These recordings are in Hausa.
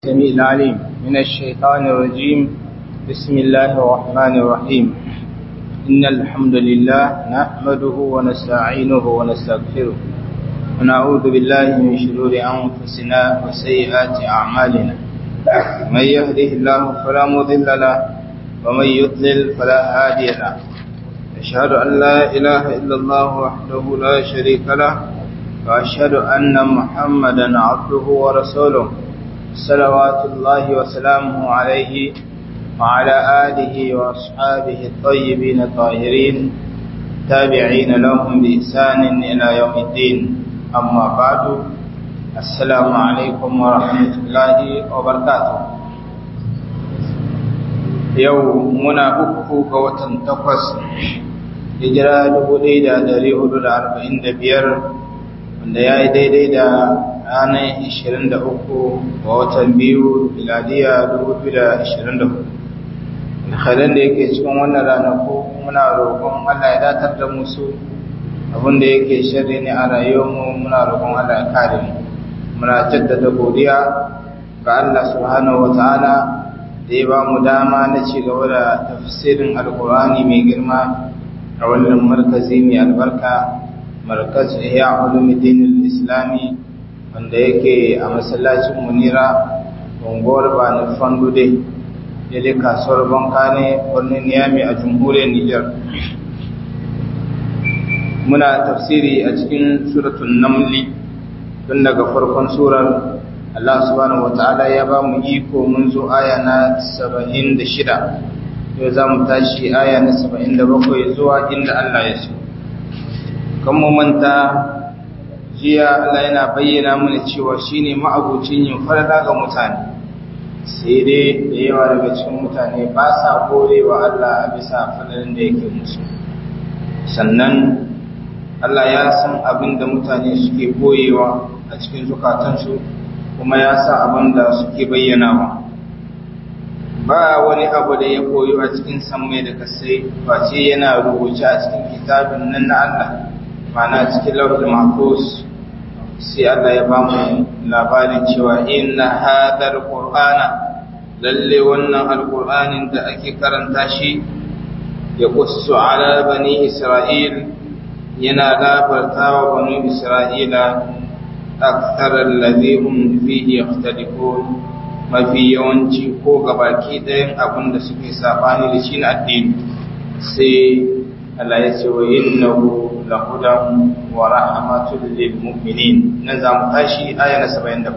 السميع العليم من الشيطان الرجيم بسم الله الرحمن الرحيم إن الحمد لله نحمده ونستعينه ونستغفره ونعوذ بالله من شرور أنفسنا وسيئات أعمالنا من يهده الله فلا مضل له ومن يضلل فلا هادي له أشهد أن لا إله إلا الله وحده لا شريك له وأشهد أن محمدا عبده ورسوله صلوات الله وسلامه عليه وعلى آله وأصحابه الطيبين الطاهرين تابعين لهم بإحسان إلى يوم الدين أما بعد السلام عليكم ورحمة الله وبركاته يومنا أكفو قوة تقص hijira dubu ɗaya da ɗari hudu da arba'in da biyar wanda ya yi daidai da ranar ishirin da uku ga watan biyu miladiya dubu biyu da ishirin da hudu alhalin da yake cikin wannan ranaku muna roƙon allah ya datar da musu abinda yake shirri ne a rayuwarmu muna roƙon allah ya kare mu muna jaddada godiya ga allah subhanahu wa ta'ala da ya ba mu dama na ci gaba da tafsirin alkur'ani mai girma a wannan markazi mai albarka markaz ihya ulumuddin islami wanda yake a masallacin munira unguwar bani fandude daidai kasuwar banka ne birnin niyami a jamhuriyar nijar muna tafsiri a cikin suratun namli tun daga farkon surar Allah subhanahu wata'ala ya ba mu iko mun zo aya na 76 yau za mu tashi aya na 77 zuwa inda Allah ya so kan mu manta jiya Allah yana bayyana mana cewa shine ma'abucin yin farada ga mutane sai dai da yawa daga cikin mutane ba sa gorewa Allah a bisa fadarin da yake musu sannan Allah ya san abin da mutane suke boyewa a cikin zukatansu kuma ya sa abin da suke bayyanawa ba wani abu da ya koyo a cikin sammai da kasai face yana rubuce a cikin kitabin nan na Allah ma'ana cikin lauhul mahfuz sai Allah ya bamu labarin cewa inna hadar qur'ana lalle wannan alqur'anin da ake karanta shi ya qussu ala bani isra'il yana labarta wa bani isra'ila akthar alladhi hum fihi yakhtalifun mafi yawanci ko gabaki ɗayan abin da suke sabani da shi na addini sai Allah ya ce wa innahu lahudan wa rahmatul lil mu'minin nan za mu tashi aya na 77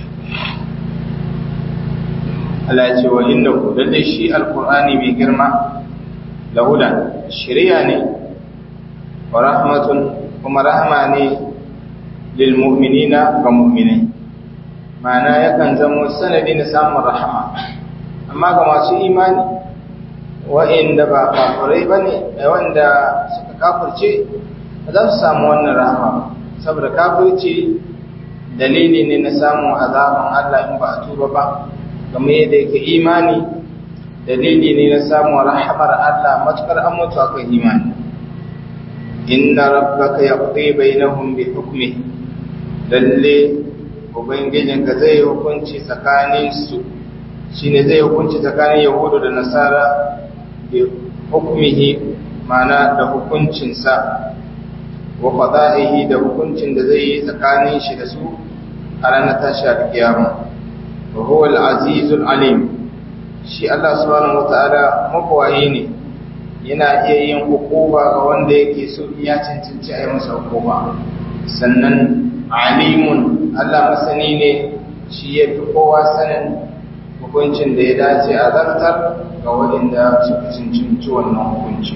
Allah ya ce wa innahu lalle shi alqur'ani mai girma lahudan shari'a ne wa rahmatun kuma rahma ne lil mu'minina ga mu'minai ma'ana yakan zama sanadi na samun rahama amma ga masu imani wa'inda ba kafirai bane wanda suka kafirce za su samu wannan rahama saboda kafirci dalili ne na samun azaban Allah in ba a tuba ba kamar yadda yake imani dalili ne na samun rahamar Allah matukar an mutu akan imani inna rabbaka yaqdi bainahum bi hukmi lalle ubangijinka zai hukunci tsakanin su shine zai hukunci tsakanin yahudu da nasara bi hukmihi mana da hukuncinsa wa qada'ihi da hukuncin da zai yi tsakanin shi da su a ranar tashi alkiyama wa huwa al-azizul alim shi Allah subhanahu wata'ala makwayi ne yana iya yin hukuma ga wanda yake so ya cancanci a yi masa hukuma sannan alimun Allah masani ne shi ya fi kowa sanin hukuncin da ya dace a zartar ga waɗanda suka cancanci wannan hukunci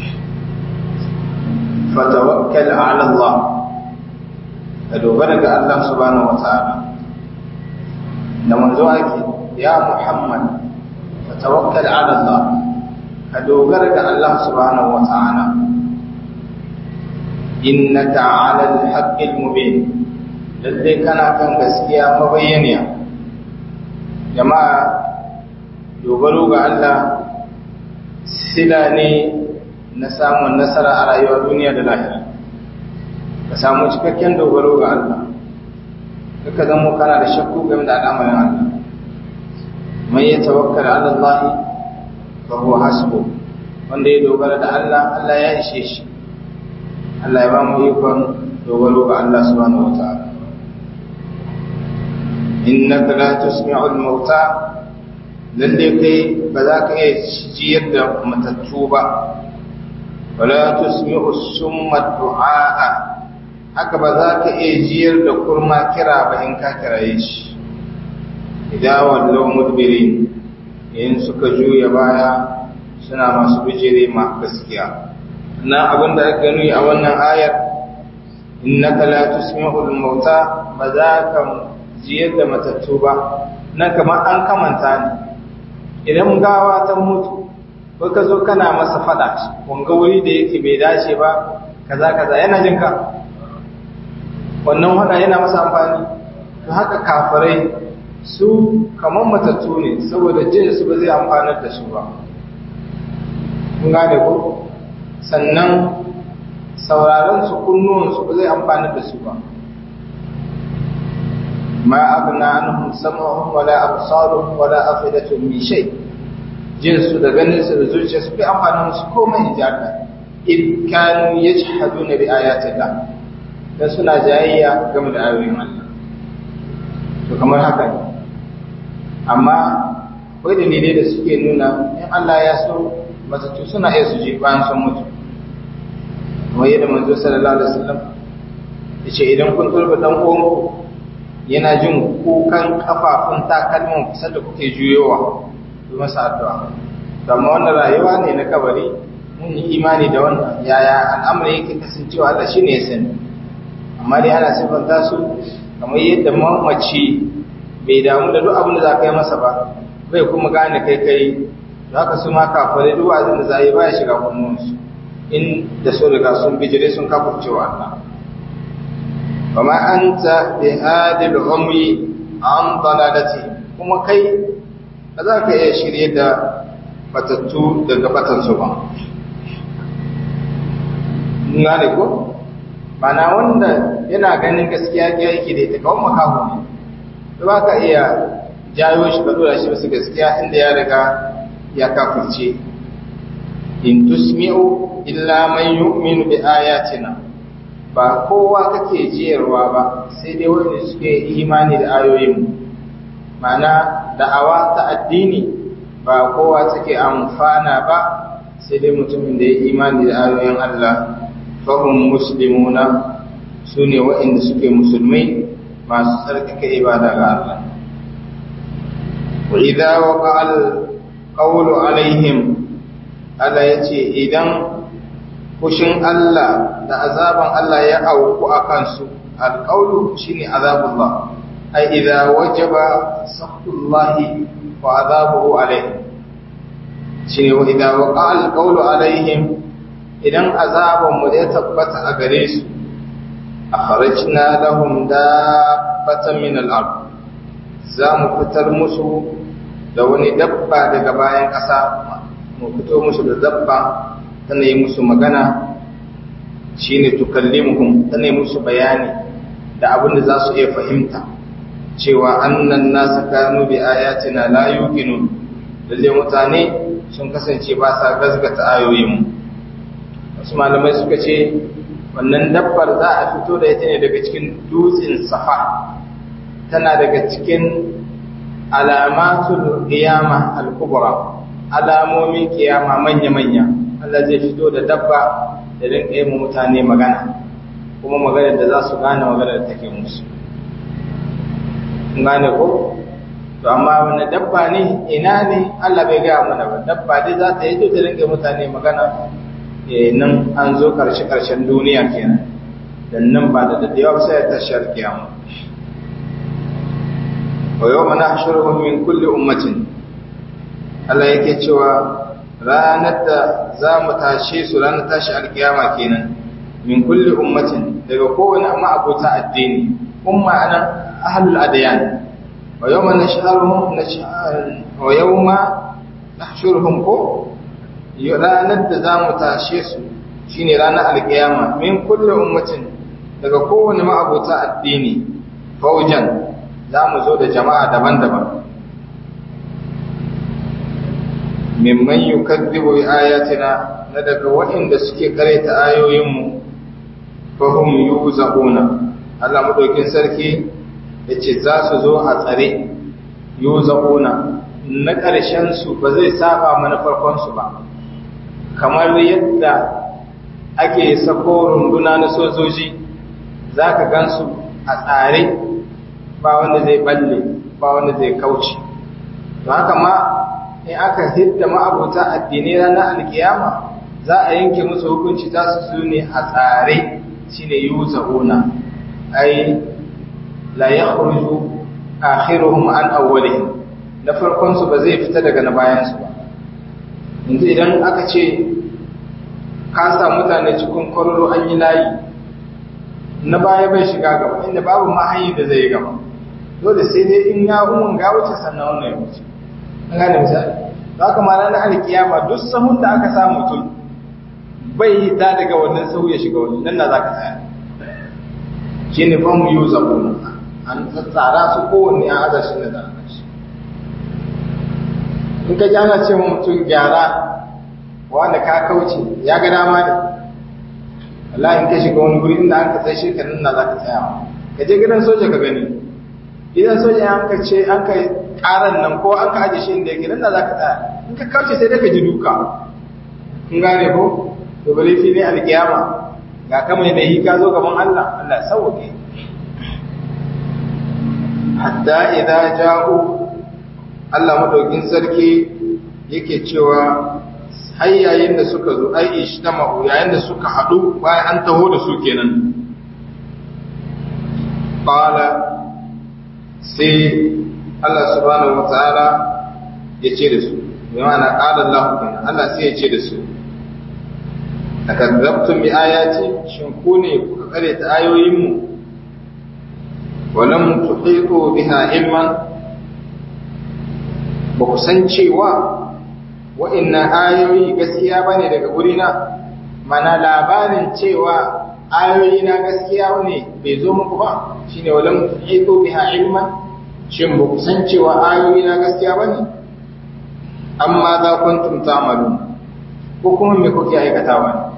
fatawakkal ala Allah ka dogara ga Allah subhanahu wata'ala da manzo ake ya Muhammad fatawakkal ala Allah ka dogara ga Allah subhanahu wata'ala innaka ala al-haqqil mubin lalle kana kan gaskiya mabayyaniya jama'a dogaro ga Allah sila ne na samun nasara a rayuwar duniya da lahira ka samu cikakken dogaro ga Allah ka zama kana da shakku game da al'amarin Allah man ya tawakkala ala Allah fa huwa hasbu wanda ya dogara da Allah Allah ya ishe shi Allah ya ba mu ikon dogaro ga Allah subhanahu wataala innaka la tusmi'ul mauta lalle kai ba za ka iya jiyar da matattu ba wala tusmi'u summa du'a haka ba za ka iya jiyar da kurma kira ba in ka kiraye shi idan wallau mudbirin in suka juya baya suna masu bijire ma gaskiya na abin da aka gani a wannan ayar innaka la tusmi'ul mauta ba za ka jiyar da matattu ba nan kamar an kamanta ne idan gawa ta mutu ko ka zo kana masa fada wanga wuri da yake bai dace ba kaza kaza yana jin ka wannan wada yana masa amfani to haka kafirai su kamar matattu ne saboda jin su ba zai amfanar da su ba kun gane ko sannan sauraron su kunnuwan su ba zai amfanar da su ba ma abna anhum sam'uhum wala absaruhum wala afidatuhum min shay jin su da ganin su da zuciya su bai amfana musu komai in jaka in kanu yajhaduna bi ayati Allah dan suna jayayya game da ayoyin Allah to kamar haka ne amma akwai dalilai da suke nuna in Allah ya so matattu suna iya su je bayan sun mutu kamar yadda manzo sallallahu alaihi wasallam yace idan kun turba dan uwanku yana jin kukan kafafun takalmin kusa da kuke juyowa yi masa addu'a amma wannan rayuwa ne na kabari mun yi imani da wannan yaya al'amari yake kasancewa Allah shine ya sani amma dai ana sifanta su kamar yadda mamaci bai damu da duk abin da za ka yi masa ba bai kuma gane kai kai za ka su ma kafare duk abin da za yi baya shiga kunnuwansu in da so riga sun bijire sun kafurcewa Allah وما أنت بهاد العمي عن ضلالته kuma kai ba za ka iya shirye da batattu daga batansu ba na da ko mana wanda yana ganin gaskiya ya yake da ita kawai makaho ne ba ka iya jayo shi ka dora shi basu gaskiya inda ya riga ya kafirce in tusmi'u illa man yu'minu bi ayatina ba kowa kake jiyarwa ba sai dai wanda suke imani da ayoyin mana da'awa ta addini ba kowa take amfana ba sai dai mutumin da ya imani da ayoyin Allah fahim muslimuna su ne waɗanda suke musulmai masu tsarkake ibada ga Allah wa idza waqa al-qawlu alaihim Allah yace idan fushin Allah da azaban Allah ya auku a kansu alƙaulu shi ne azabullah ai idza wajaba sakhullahi wa azabuhu alaihim shi ne wa idza waqa alqawlu alaihim idan azaban mu ya tabbata a gare su akhrajna lahum dabbatan min al-ard za mu fitar musu da wani dabba daga bayan ƙasa mu fito musu da dabba tana yi musu magana shi ne tukallimuhum tana yi musu bayani da abin da za su iya fahimta cewa annan nasu kanu bi ayatina la yuqinu lalle mutane sun kasance ba sa gazgata ayoyin wasu malamai suka ce wannan dabbar za a fito da ita ne daga cikin dutsen safa tana daga cikin alamatul qiyama al-kubra alamomin kiyama manya-manya Allah zai fito da dabba da rinka yi mutane magana kuma maganar da za su gane maganar da take musu gane ko to amma wani dabba ne ina ne Allah bai gaya mana ba dabba dai za ta yi to ta rinka mutane magana eh nan an zo karshe karshen duniya kenan dan nan ba da dadewa sai ta shar kiyama wa yawma nahshuruhum min kulli ummatin Allah yake cewa ranar da za mu tashe su ranar tashi alkiyama kenan min kulli ummatin daga kowane ma'abota addini umma anan ahlul adyan wa yawma nashharuhum wa yawma nahshuruhum ko ranar da za mu tashe su shine ranar alkiyama min kulli ummatin daga kowane ma'abota addini faujan za mu zo da jama'a daban-daban mimman yukaddibu bi ayatina na daga waɗanda suke karanta ayoyinmu fahum yuzauna Allah madaukin sarki yace za su zo a tsare yuzauna na ƙarshen su ba zai saba mana farkon su ba kamar yadda ake sako runduna na sojoji zaka gansu a tsare ba wanda zai balle ba wanda zai kauce to haka ma in aka hidda ma'abuta addinai ranar alkiyama za a yanke musu hukunci za su su ne a tsare shine yuzahuna ai la yakhruju akhiruhum an awwalihim na farkon su ba zai fita daga na bayan su ba yanzu idan aka ce ka sa mutane cikin kwararo an yi layi na baya bai shiga gaba inda babu ma hanyar da zai yi gaba dole sai dai in ya umun ga wuce sannan wannan ya wuce an gane misali za ka ma ranar alkiyama duk sahun da aka sa mutum bai yi ta daga wannan sahu ya shiga wani nan na za ka tsaya shi ne fa mu yi zaɓo an tsara su kowanne an aza shi da zaɓa shi in ka ji ana ce mutum gyara wanda ka kauce ya ga dama ne Allah in ka shiga wani guri inda an ka tsaye shi ka nan na za ka tsaya ka je gidan soja ka gani idan soja an ka ce an ka karan nan ko an ka aje shi inda yake nan da za ka tsaya in ka kauce sai dai ka ji duka kun gane ko to bale fi ne alkiyama ga kama da yi ka zo gaban Allah Allah sauke hatta idza ja'u Allah madaukin sarki yake cewa har yayin da suka zo ai ishtama'u yayin da suka hadu bayan an taho da su kenan qala sai Allah subhanahu wa ta'ala ya ce da su, bi ma'ana ƙala Allah kenan Allah sai ya ce da su, a kazzabtun bi ayati shin ku ne kuka kare ta ayoyinmu, walam tuhiqu biha ilman ba ku san cewa wa'innan ayoyi gaskiya bane daga gurina mana labarin cewa ayoyi na gaskiya ne bai zo muku ba shine walam tuhiqu biha ilman shin ba ku san cewa ayoyi na gaskiya ba ne amma za kuntum ta'malun ko kuma me kuke aikatawa ne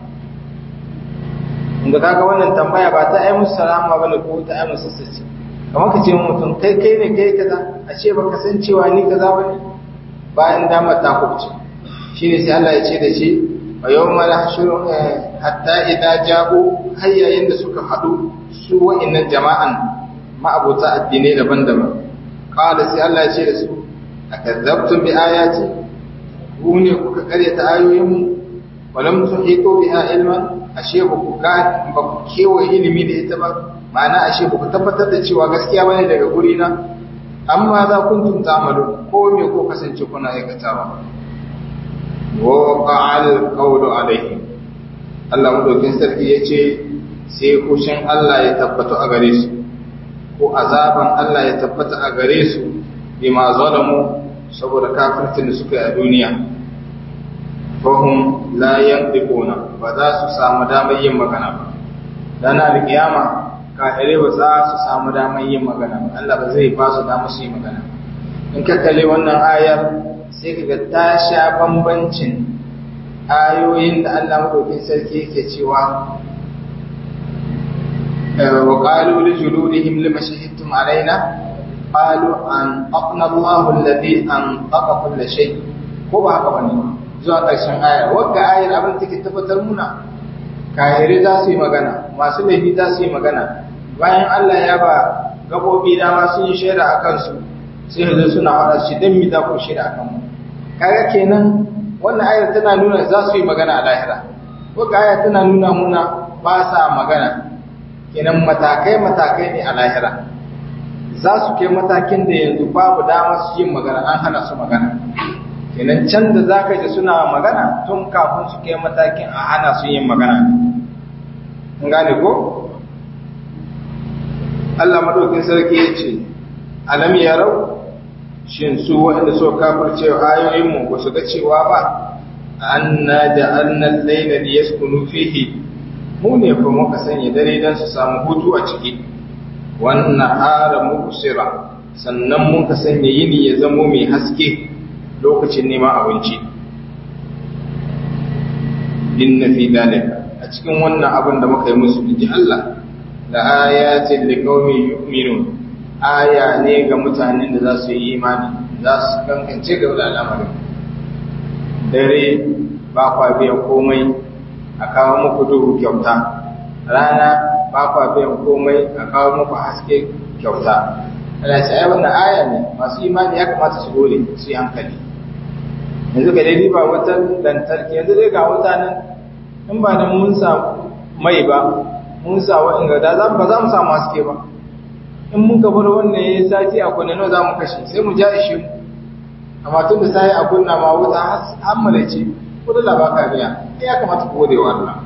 inda kaga wannan tambaya ba ta ai musu salama bane ko ta ai musu sace kamar ka ce mutum kai kai ne kai kaza a ce baka san cewa ni kaza bane bayan damar ta kubce shine sai Allah ya ce da shi wa yawma nahshuru hatta idza ja'u hayyayin da suka hadu su wa'annan jama'an ma'abuta addinai daban-daban qala sai Allah ya ce da su akazzabtum bi ayati ku ne kuka karyata ayoyinmu walam tuhitu biha ilman ashe ba ku ga ba ku kewaye ilimi da ita ba ma'ana ashe ba ku tabbatar da cewa gaskiya bane daga guri na amma za kuntum ta'malu ko me ko kasance kuna aikatawa wa qa'al qawlu alaihi Allah madaukin sarki yace sai kushin Allah ya tabbata a gare su ko azaban Allah ya tabbata a gare su bima zalamu saboda kafircin da suka yi a duniya fahim la yantiquna ba za su samu damar yin magana ba dan alkiyama kafirai ba za su samu damar yin magana ba Allah ba zai ba su damar su yi magana in ka kalle wannan ayar sai kaga ta sha bambancin ayoyin da Allah madaukin sarki yake cewa wa qalu li juludihim lima shahidtum alaina qalu an aqna Allahu alladhi an taqa kull shay ko ba haka bane zuwa ƙarshen ayar wadda ayar abin take tabbatar muna kayare za su yi magana masu laifi za su yi magana bayan Allah ya ba gabobi dama sun yi shaida a kansu sai yanzu suna faɗa shi dan mi za ku shaida a kanmu kaga kenan wannan ayar tana nuna za su yi magana a lahira wadda ayar tana nuna muna ba sa magana kenan matakai matakai ne a lahira za su kai matakin da yanzu babu dama su yin magana an hana su magana kenan can da za ka ji suna magana tun kafin su kai matakin a hana su yin magana in gane ko? Allah maɗaukin sarki ya ce alam yarau shin su waɗanda so kafar cewa ayoyinmu ba su ga cewa ba an na da annan laila da ya sukunu fihi mu ne fa muka sanya dare don su samu hutu a ciki wannan hara muku sira sannan muka sanya yini ya zamo mai haske lokacin neman abinci inna fi dalika a cikin wannan abin da muka yi musu inji Allah la ayatin liqaumin yu'minun aya ne ga mutanen da za su yi imani za su kankance ga al'amarin dare ba kwa biyan komai a kawo muku duhu kyauta rana ba kwa biyan komai a kawo muku haske kyauta ana ce ai wannan aya ne masu imani ya kamata su dole su yi hankali yanzu ga dai ba wata lantarki yanzu dai ga wata nan in ba da mun sa mai ba mun sa wa'in ga da ba za mu samu haske ba in mun ka bar wannan ya sati a kunne nawa za mu kashe sai mu ja ishe mu amma tun da sai a kunna ma wuta har malace ko da ba ka biya ya kamata ku gode wa Allah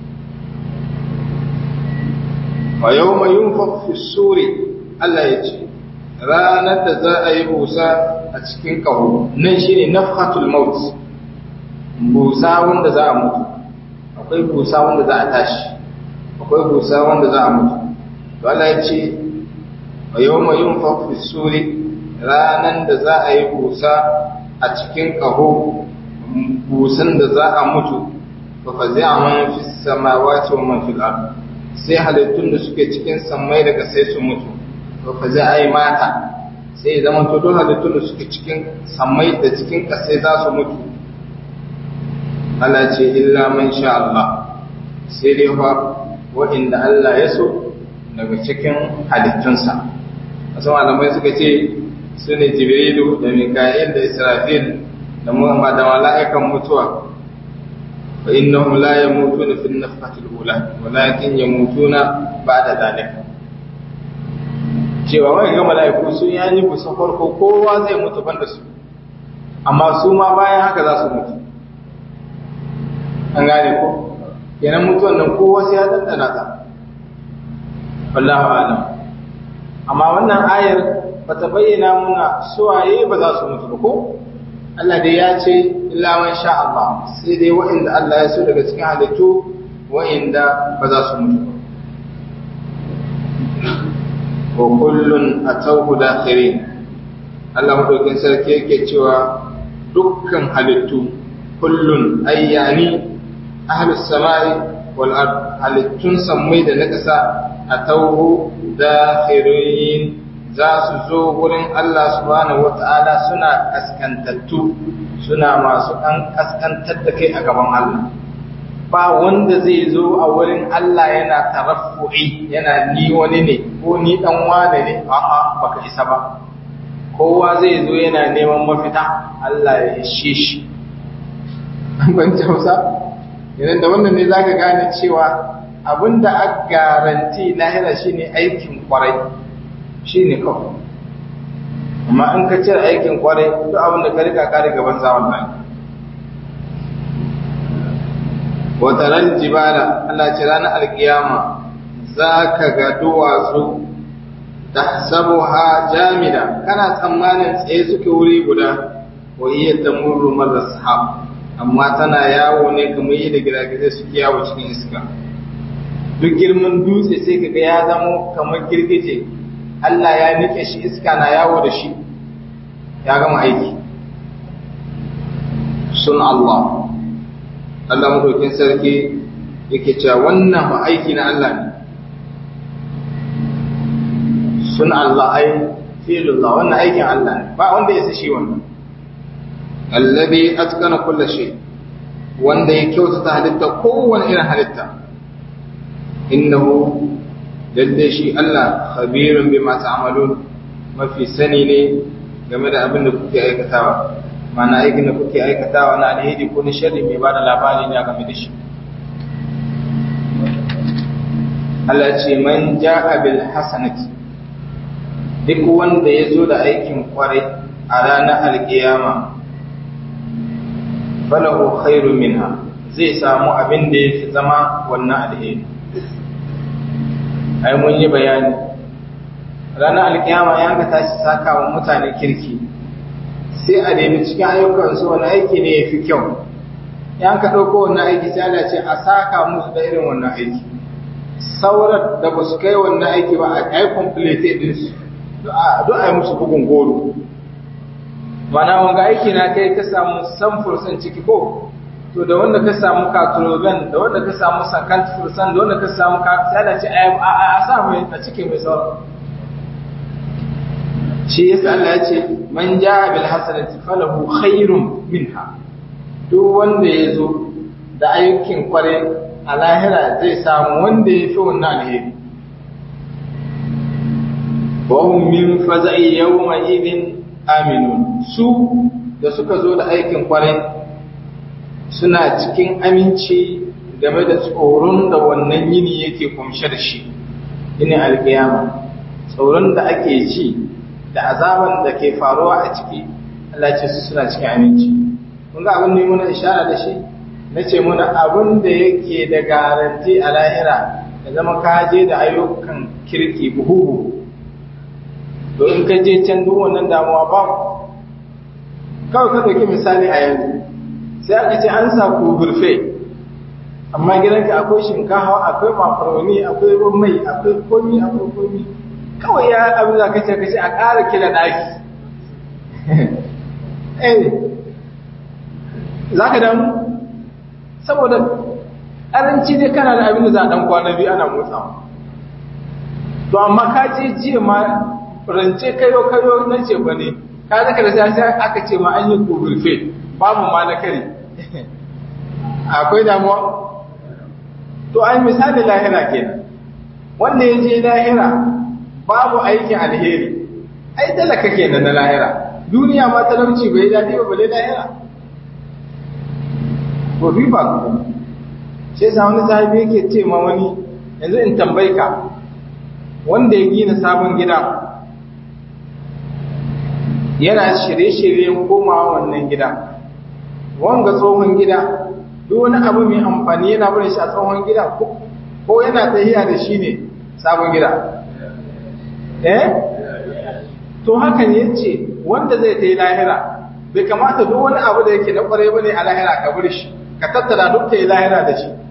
wa yawma yunfakh fi suri Allah ya ce ranar da za a yi busa a cikin kaho nan shine nafhatul maut busa wanda za a mutu akwai busa wanda za a tashi akwai busa wanda za a mutu to Allah ya ce wa yawma yunfakh fi suri ranan da za a yi busa a cikin kaho busan da za a mutu fa fazi'a man fi samawati wa man fil ard sai halittun da suke cikin sammai daga sai su mutu fa fazi'a ai mata sai zaman to don halittun da suke cikin sammai da cikin kasai za su mutu Allah ce illa man sha Allah sai dai fa wa'inda Allah ya so daga cikin halittunsa wasu malamai suka ce su ne jibrilu da mika'il da israfil da muhammad da mala'ikan mutuwa fa innahum la yamutuna fi nafhatil ula walakin yamutuna ba'da dhalika cewa wai ga mala'iku sun yi busa farko kowa zai mutu banda su amma su ma bayan haka za su mutu an gane ko kenan mutuwan nan kowa sai ya dandana ta wallahu a'lam amma wannan ayar bata bayyana muna suwaye ba za su mutu ba ko Allah dai ya ce illa man sha Allah sai dai wa'inda Allah ya so daga cikin halittu wa'inda ba za su mutu ba wa kullun atawhu dakhirin Allah madaukin sarki yake cewa dukkan halittu kullun ayyani ahlus samai wal ard halittun sammai da na ƙasa atawhu dakhirin za su zo wurin Allah subhanahu wata'ala suna kaskantattu suna masu ɗan kaskantar da kai a gaban Allah ba wanda zai zo a wurin Allah yana taraffu'i yana ni wani ne ko ni dan wane ne a'a baka isa ba kowa zai zo yana neman mafita Allah ya ishe shi ban tausa idan da wannan ne zaka gane cewa abinda a garanti lahira shine aikin kwarai shi ne kawai amma in ka cire aikin kwarai duk abin da ka rika ka riga ban zawon nan wata ran jibala Allah ce ranar alkiyama za ka ga duwatsu ta sabo ha jamida kana tsammanin tsaye suke wuri guda wa iya ta murru marar sahab amma tana yawo ne kamar yadda giragizai suke yawo cikin iska duk girman dutse sai ka ga ya zamo kamar girgije Allah ya nike shi iska na yawo da shi ya gama aiki sun Allah Allah madaukin sarki yake cewa wannan ba aiki na Allah ne sun Allah ai fi'lullah wannan aikin Allah ne ba wanda ya shi wannan allazi atqana kulli shay wanda ya kyautata halitta kowane irin halitta innahu lalle shi Allah khabirun bima ta'malun mafi sani ne game da abin da kuke aikatawa mana aikin da kuke aikatawa na alheri ko na sharri mai bada labari ne game da shi Allah ce man ja'a bil hasanati duk wanda ya zo da aikin kwarai a ranar alkiyama falahu khairu minha zai samu abin da ya fi zama wannan alheri ai mun yi bayani ranar alkiyama ya ga tashi saka wa mutane kirki sai a nemi cikin ayyukansu wani aiki ne ya fi kyau ya ka ɗauko wannan aiki sai ana ce a saka musu da irin wannan aiki saurar da ba su kai wannan aiki ba a kai complete din su duk a yi musu bugun goro mana wanga aiki na kai ka samu samfur san ciki ko to da wanda ka samu katroben da wanda ka samu sakant fursan da wanda ka samu ka sai da ce a sa mai a cike mai sauran shi yasa Allah ya ce man jaa bil hasanati falahu khairun minha duk wanda ya zo da ayyukin kware a lahira zai samu wanda ya fi wannan alheri wa hum min faza'i yawma idin aminun su da suka zo da aikin kware suna cikin aminci game da tsoron da wannan yini yake kumshe da shi yini alkiyama tsoron da ake ci da azaban da ke faruwa a ciki Allah ce su suna cikin aminci kun ga abin da muna ishara da shi na ce muna abin da yake da garanti a lahira da zama ka je da ayyukan kirki buhu to in ka je can duk wannan damuwa ba kawai ka ɗauki misali a yanzu sai aka ce an sa burfe amma gidanka akwai shinkafa akwai makaroni akwai ruwan mai akwai komi akwai komi kawai ya abin da kace kace a ƙara kila ɗaki eh za ka damu saboda ƙaranci dai kana da abin da za a ɗan kwana biyu ana motsawa to amma ka ce jiya ma rance kayo kayo na ce ba ne ka zaka da sai aka ce ma an yi burfe babu ma na kare akwai damuwa to ai misali lahira kenan wanda ya je lahira babu aikin alheri ai talaka kenan na lahira duniya ma talauci bai daɗi ba bale lahira ko riba ku sai sa wani sahabi yake ce ma wani yanzu in tambayi ka wanda ya gina sabon gida yana shirye-shiryen komawa wannan gida wanga tsohon gida duk wani abu mai amfani yana bari shi a tsohon gida ko yana tahiya da shi ne sabon gida eh to haka ne yace wanda zai tayi lahira bai kamata duk wani abu da yake na kware bane a lahira ka bar shi ka tattara duk tayi lahira da shi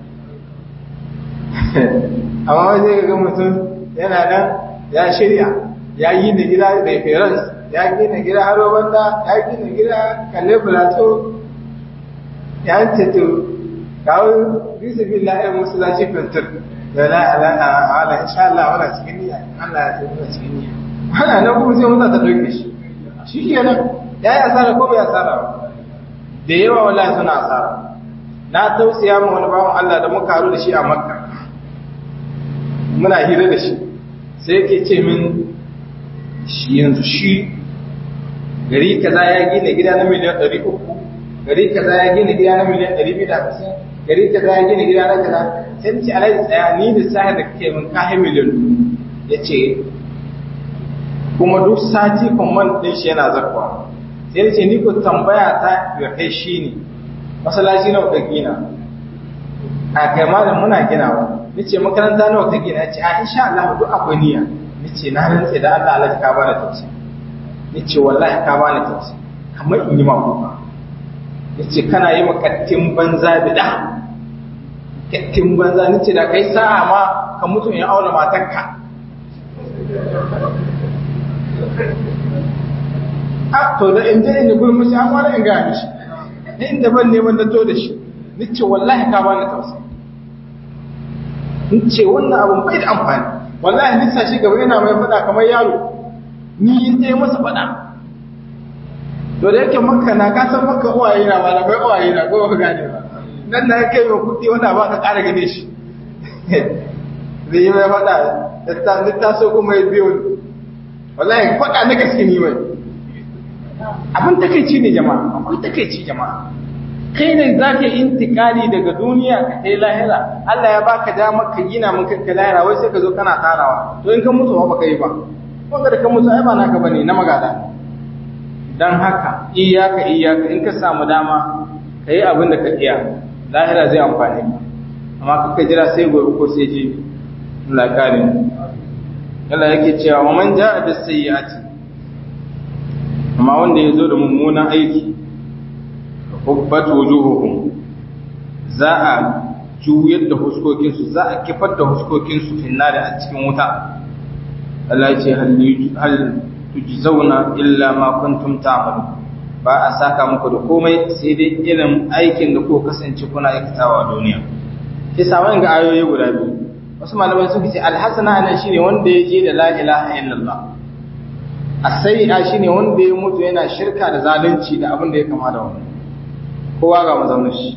amma wai zai ga mutum yana nan ya shirya ya yi da gida da reference ya gina gida haro banda ya gina gida kalle plateau ya ce to kawo bisa billahi musulunci fintir da la ilaha ala insha Allah wala cikin niyya Allah ya tafi cikin niyya ana nan kuma sai mun ta dauke shi shi kenan ya yi asara ko bai asara ba da yawa wallahi suna asara na tausaya ma wani bawan Allah da muka haru da shi a Makka muna hira da shi sai yake ce min shi yanzu shi gari kaza ya gina gida na miliyan 300 gari kaza ya gina gida na miliyan 250 gari kaza ya gina gida na kaza sai ce alhaji tsaya ni da sahar da kake min kahe miliyan ya ce kuma duk sati kwamman ɗin shi yana zakwa sai da ce ni ko tambaya ta ya kai shi ne masalaci nawa ka gina a kai malam muna ginawa ni ce makaranta nawa ka gina ya ce a insha Allah duk akwai niyya ni ce na rantse da Allah Allah ka bani tausayi ni ce wallahi ka bani tausayi kamar in yi ma kuka ni ce kana yi makattin banza bida kattin banza ni ce da kai sa'a ma ka mutu in aure matarka a to da in je in yi gulmushi an wani in gaya mishi ni inda ban neman na to da shi ni ce wallahi ka bani tausayi ni ce wannan abun bai da amfani wallahi ni sa shi gaba yana mai faɗa kamar yaro ni in je masa faɗa to da yake makka na ka san makka uwaye na ba na bai uwaye na ko gane ba nan na kai mai kuɗi wanda ba ka ƙara gane shi zai yi mai faɗa da ta so kuma ya biyo wallahi faɗa na gaske ni mai abin takaici ne jama'a akwai takaici jama'a kai ne za ka yi intikali daga duniya ka kai lahira Allah ya baka dama ka gina mun kanka lahira wai sai ka zo kana tarawa to in ka mutu ba ka yi ba wanda da ka mutu ai ba naka bane na magada dan haka iyaka iyaka in ka samu dama ka yi abin da ka iya lahira zai amfani ka amma kaka jira sai gobe ko sai jibi Allah kare Allah yake cewa wa man ja'a bis sayyi'ati amma wanda ya zo da mummunan aiki hubbat wujuhuhum za a juyar da huskokinsu za a kifar da huskokinsu finnari a cikin wuta Allah ce hal tujzauna illa ma kuntum ta'malu ba a saka muku da komai sai dai irin aikin da ku kasance kuna aikatawa a duniya shi samun ga ayoyi guda biyu wasu malamai suka ce alhassana nan shine wanda ya je da la ilaha illallah as-sayyi'a shine wanda ya mutu yana shirka da zalunci da abin da ya kama da wannan kowa ga mazaunin shi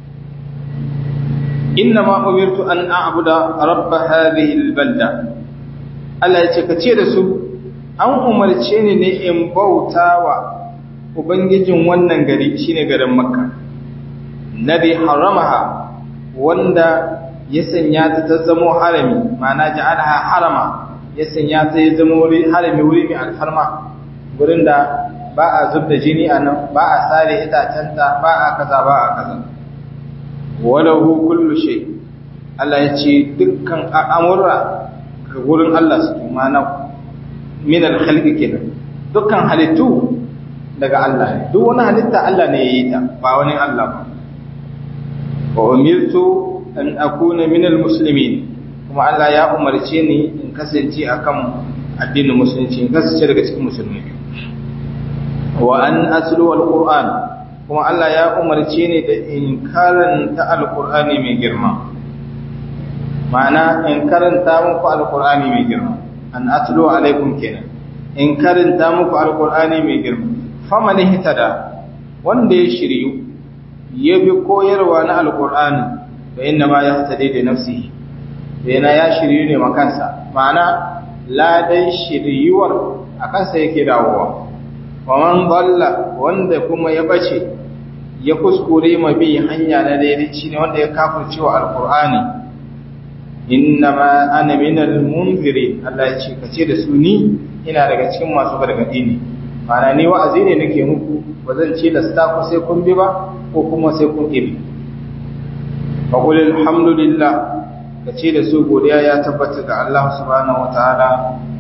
inna ma umirtu an a'budu rabb hadhihi al-balda Allah ya ce ka ce da su an umarce ni ne in bautawa ubangijin wannan gari shine garin makka nabi haramaha wanda ya sanya ta ta zamo harami ma'ana ja'alaha harama ya sanya ta ya zama wuri harami wuri mai alfarma gurin da ba a zub da jini a nan ba a sare itacenta ba a kaza ba a kaza walahu kullu shay Allah ya ce dukkan al'amura ga gurin Allah su mana min al-khalqi kenan dukkan halittu daga Allah ne duk wani halitta Allah ne ya yi ta ba wani Allah ba wa umirtu an akuna min al-muslimin kuma Allah ya umarce ni in kasance akan addinin musulunci in kasance daga cikin musulmi wa an aslu al-qur'an kuma Allah ya umarce ni da in karanta al-qur'ani mai girma ma'ana in karanta muku al-qur'ani mai girma an atlu alaikum kenan in karanta muku al-qur'ani mai girma faman ihtada wanda ya shiryu ya bi koyarwa na al-qur'ani fa inna ma yahtadi da nafsihi yana ya shiryu ne makansa ma'ana ladan shiryuwar a kansa yake dawowa wa man dalla wanda kuma ya bace ya kuskure ma bi hanya na daidai ne wanda ya kafirce wa alqur'ani innama ana minal munziri Allah ya ce kace da su ni ina daga cikin masu gargadi ne ma'ana ni wa'azi ne nake muku ba zan ce da sta ku sai kun bi ba ko kuma sai kun ibi fa qul alhamdulillah kace da su godiya ya tabbata ga Allah subhanahu wataala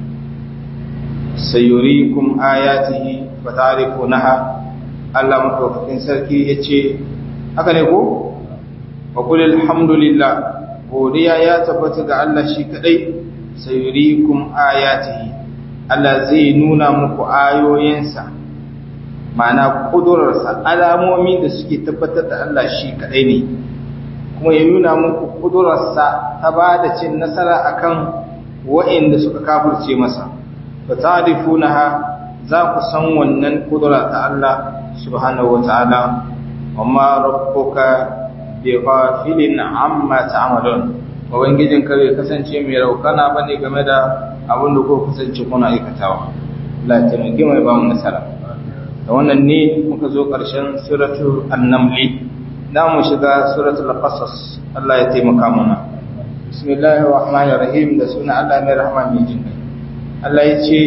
sayurikum ayatihi fatarifunaha Allah madaukakin sarki yace haka ne ko fa qul alhamdulillah godiya ya tabbata ga Allah shi kadai sayurikum ayatihi Allah zai nuna muku ayoyinsa ma'ana kudurarsa alamomi da suke tabbatar da Allah shi kadai ne kuma ya nuna muku kudurarsa ta ba da cin nasara akan wa'inda suka kafirce masa fa ta'rifunaha za ku san wannan kudura ta Allah subhanahu wata'ala amma rabbuka bi ghafilin amma ta'malun ubangijin ka bai kasance mai raukana bane game da abin da ko kasance kuna aikatawa Allah ya taimake mai ba mu nasara da wannan ne muka zo ƙarshen suratul an-naml da mu shiga suratul qasas Allah ya taimaka mana bismillahir rahmanir rahim da suna Allah mai rahama mai jin Allah ya ce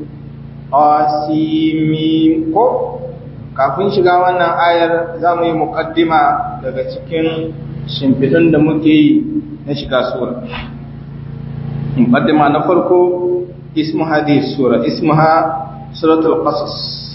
qasimim ko kafin shiga wannan ayar za mu yi muqaddima daga cikin shimfidun da muke yi na shiga sura muqaddima na farko ismu hadhihi sura ismuha suratul qasas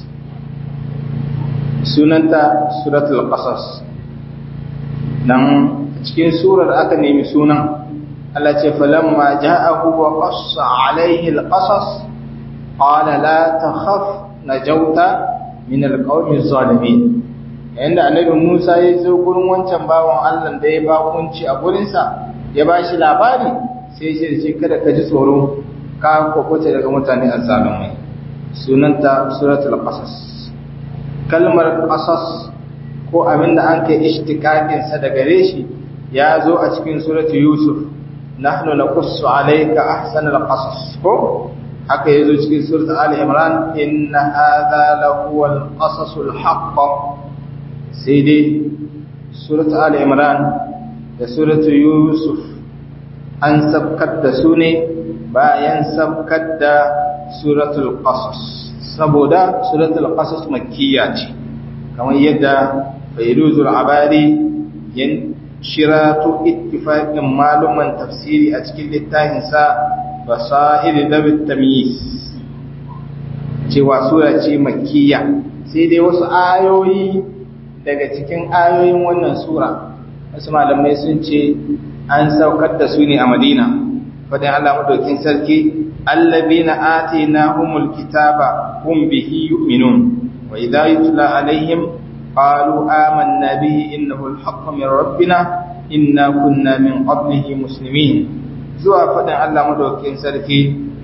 sunanta suratul qasas dan cikin surar aka nemi sunan Allah ce falamma ja'ahu wa qassa alayhi alqasas qala la takhaf najauta min alqawmi zalimin yanda annabi Musa ya zo gurin wancan bawan Allah da ya ba kunci a gurin sa ya bashi labari sai ya ce kada ka ji tsoro ka kokoce daga mutane azzalumai sunanta suratul qasas kalmar qasas ko abinda an kai ishtiqaqin sa daga reshi ya zo a cikin suratul yusuf nahnu naqussu alayka ahsanal qasas ko haka yazo cikin suratul ali imran inna hadha lahuwal qasasul haqq sai dai suratul ali imran da suratul yusuf an sabkar da su ne bayan sabkar da suratul qasas saboda suratul qasas makkiya ce kamar yadda fayruzul abari yan shiratu ittifaqin maluman tafsiri a cikin littafinsa basair dabit tamyiz cewa sura ce makkiya sai dai wasu ayoyi daga cikin ayoyin wannan sura wasu malamai sun ce an saukar da su ne a madina fadin Allah madaukin sarki allazina atinahumul kitaba hum bihi yu'minun wa idha yutla alaihim qalu amanna bihi innahu al-haqqu min rabbina inna kunna min qablihi muslimin zuwa fadin Allah madaukakin sarki